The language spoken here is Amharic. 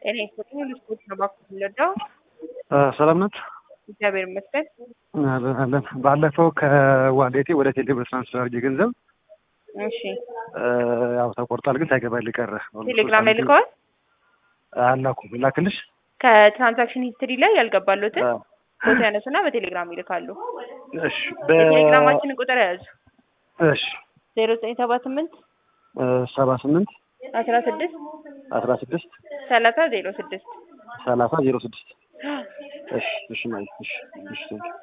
ጤና ይስጥልኝ። ልስፖርት ነው ባኩ የሚወደው ሰላም ናት። እግዚአብሔር ይመስገን። አለን አለን። ባለፈው ከዋሌቴ ወደ ቴሌብር ትራንስፈር አድርጌ ገንዘብ እሺ ያው ተቆርጧል፣ ግን ሳይገባልኝ ቀረ። ቴሌግራም ላይ ልከዋል። አላኩም። ላክልሽ ከትራንዛክሽን ሂስትሪ ላይ ያልገባሉትን ፎቶ ያነሱና በቴሌግራም ይልካሉ። እሺ የቴሌግራማችንን ቁጥር ያዙ እሺ ዜሮ ዘጠኝ ሰባ ስምንት ሰባ ስምንት አስራ ስድስት አስራ ስድስት ሰላሳ ዜሮ ስድስት ሰላሳ ዜሮ ስድስት እሺ እሺ ማለት እሺ እሺ